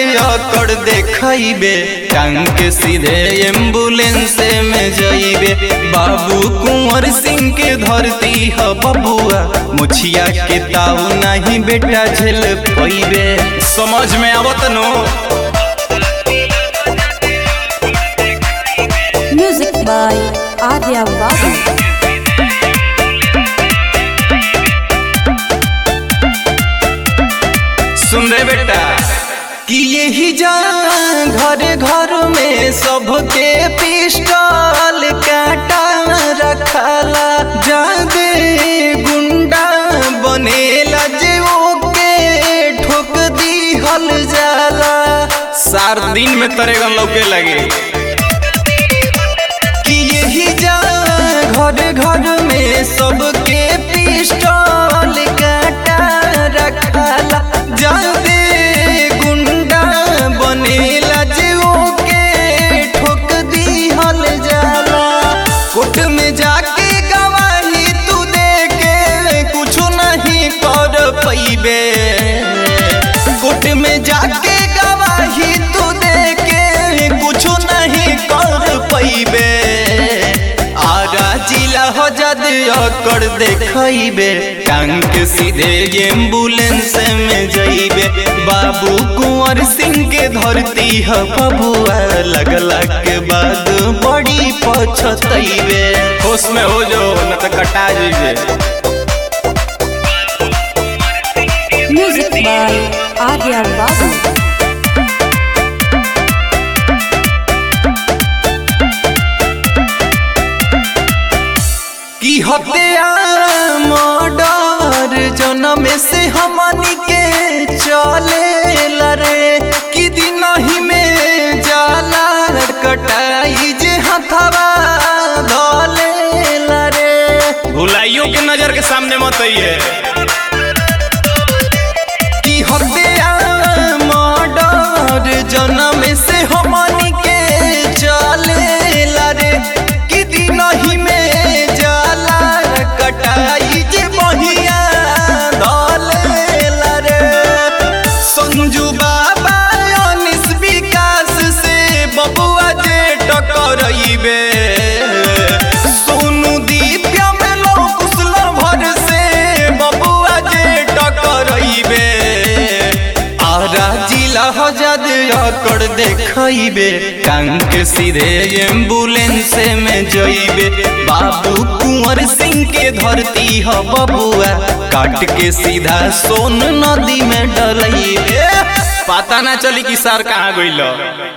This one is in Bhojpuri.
अकड़ देखइबे टांग के सीधे एम्बुलेंस में जइबे बाबू कुंवर सिंह के धरती ह बबुआ मुछिया के ताऊ नहीं बेटा झेल पइबे समझ में आवत नो Music by Adya Babu. सुन रे बेटा कि यही जा घर घर में सबके पिस्टल काटा रखाला जादे गुंडा बनेला जे ओके ठोक दिहल जाला सार दिन में तरेगन लौके लगे कि यही जा घर घर में सबके पिस्टल काटा रखाला जादे गुंडा बनेला जे ओके ठोक दिहल जाला कोर्ट में जाके गवाही तू दे के कुछ नहीं कर पैबे कोर्ट में जाके गवाही तू दे के कुछ नहीं कर पैबे आगा जिला हो जद अकड़ देखइबे टांग के सीधे एम्बुलेंस में जइबे बाबू कुंवर सिंह के धरती ह बबुआ लगला के बाद बड़ी पछतइबे होश में हो जो न त कटा जइबे Music by Adya Babu. की हत्या मर्डर जन्म से हमनी के चले लरे कि दिन ही में जाला कटाई जे हथवा धले लरे भुलाइयों के नजर के सामने मत आइए की हत्या मर्डर जन्म से हमनी के चले लरे कि दिन ही में जाला कटाई जे बहिया धले लरे संजू बाबा अनिस विकास से बबुआ जे टकरइबे सोनू दिव्या में लोकुसल भर से बबुआ जे टकरइबे आरा जिला हजाद अकड़ देखइबे टांग के सीधे एम्बुलेंस में जइबे बाबू कुंवर सिंह के धरती ह बबुआ काट के सीधा सोन नदी में डलइबे पता ना चली कि सर कहाँ गइल